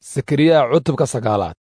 sakariya cutubka sagaalaad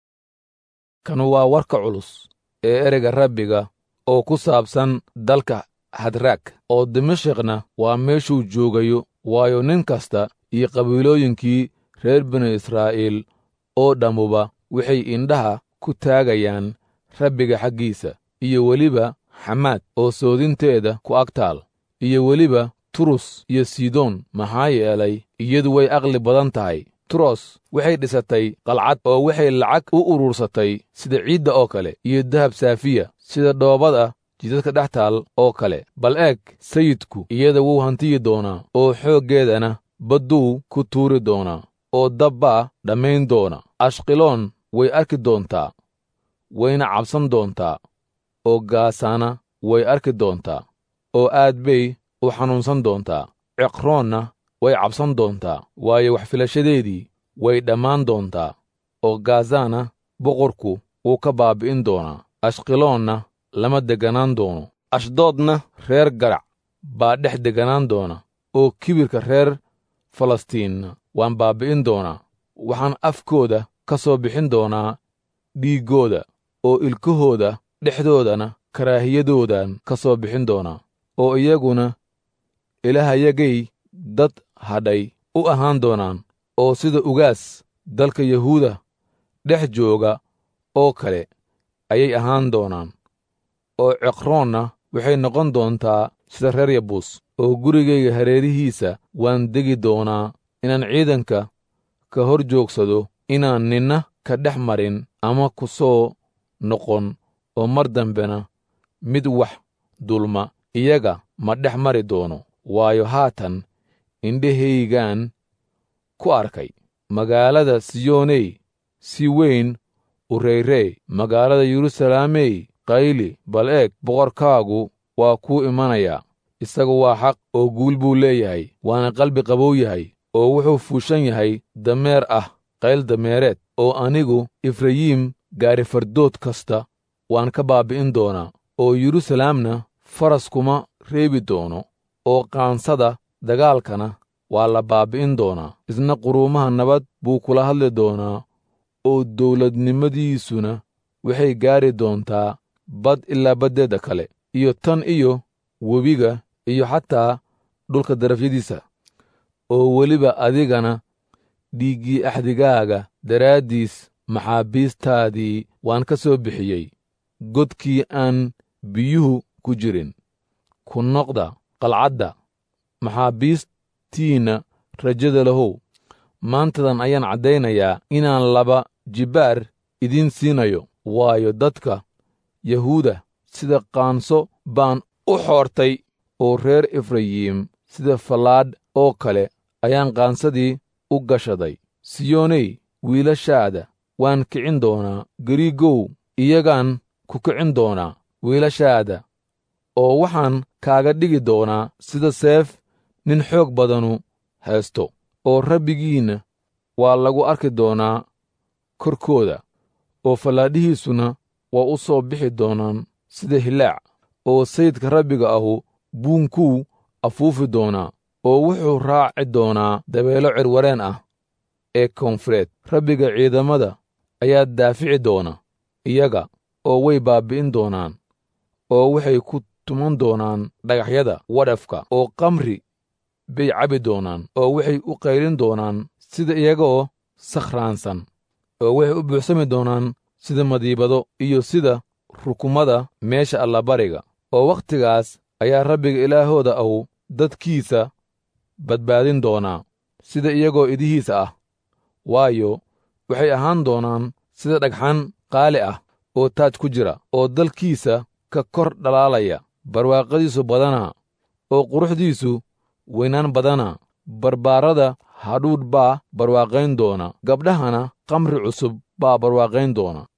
kanu waa warka culus ee ereyga rabbiga oo ku saabsan dalka hadraag oo dimashikna waa meeshuu joogayo waayo nin kasta iyo qabiilooyinkii reer binu israa'iil oo dhammuba waxay indhaha ku taagayaan rabbiga xaggiisa iyo weliba xamaad oo soodinteeda ku ag taal iyo weliba turus iyo sidoon maxaa yeelay iyadu way aqli badan tahay turos waxay dhisatay qalcad oo waxay lacag u urursatay sida ciidda oo kale iyo dahab saafiya sida dhoobada jidadka dhex taal oo kale bal eeg sayidku iyada wuu hantiyi doonaa oo xooggeedana badduu ku tuuri doonaa oo dabbaa dhammayn doona ashqiloon way arki doontaa wayna cabsan doontaa oo gaasaana way arki doontaa oo aad bay u xanuunsan doontaa ciqroonna way cabsan doontaa waayo wax filashadeedii way dhammaan doontaa oo gaazaana boqorku wuu ka baabbi'in doonaa ashqiloonna lama degganaan doono ashdoodna reer garac baa dhex degganaan doona oo kibirka reer falastiinna waan baabbi'in doonaa waxaan afkooda ka soo bixin doonaa dhiiggooda oo ilkahooda dhexdoodana karaahiyadoodan ka soo bixin doonaa oo iyaguna ilaahayagay dad hadhay u ahaan doonaan oo sida ugaas dalka yahuuda dhex jooga oo kale ayay ahaan doonaan oo ciqroonna waxay noqon doontaa sida reer yabuus oo gurigayga hareerihiisa waan degi doonaa inaan ciidanka ka hor joogsado inaan ninna ka dhex marin ama ku soo noqon oo mar dambena mid wax dulma iyaga ma dhex mari doono waayo haatan indhahaygaan ku arkay magaalada siyooney si weyn u reyrey magaalada yeruusalaamey qayli bal eeg boqorkaagu waa kuu imanayaa isagu waa xaq oo guul buu leeyahay waana qalbi qabow yahay oo wuxuu fuushan yahay dameer ah qayl dameereed oo anigu efrayiim gaarifardood kasta waan ka baabbi'in doonaa oo yeruusalaamna faras kuma reebi doono oo qaansada dagaalkana waa la baabbi'in doonaa isna quruumaha nabad buu kula hadli doonaa oo dawladnimadiisuna waxay gaari doontaa bad ilaa baddeedda kale iyo tan iyo webiga iyo xataa dhulka darafyadiisa oo weliba adigana dhiiggii axdigaaga daraaddiis maxaabiistaadii waan ka soo bixiyey godkii aan biyuhu ku jirin ku noqda qalcadda maxaabiistiinna rajada lahow maantadan ayaan caddaynayaa inaan laba jibbaar idiin siinayo waayo dadka yahuuda sida qaanso baan u xoortay oo reer efrayiim sida fallaadh oo kale ayaan qaansadii u gashaday siyooney wiilashaada waan kicin doonaa gariigow iyagaan ku kicin doonaa wiilashaada oo waxaan kaaga dhigi doonaa sida seef nin xoog badanu haysto oo rabbigiinna waa lagu arki doonaa korkooda oo fallaadhihiisuna waa u soo bixi doonaan sida hilaac oo sayidka rabbiga ahu buunkuu afuufi doonaa oo wuxuu raaci doonaa dabeelo cirwareen ah ee koonfureed rabbiga ciidamada ayaa daafici doona iyaga oo way baabbi'in doonaan oo waxay ku tuman doonaan dhagaxyada wadhafka oo kamri bay cabi doonaan oo waxay u qaylin doonaan sida iyagaoo sakhraansan oo waxay u buuxsami doonaan sida madiibado iyo sida rukumada meesha allabariga oo wakhtigaas ayaa rabbiga ilaahooda ahu dadkiisa badbaadin doonaa sida iyagoo idihiisa ah waayo waxay ahaan doonaan sida dhagxan qaali ah oo taaj ku jira oo dalkiisa ka kor dhalaalaya barwaaqadiisu badanaa oo quruxdiisu weynaan badanaa barbaarada hadhuudh baa barwaaqayn doona gabdhahana kamri cusub baa barwaaqayn doona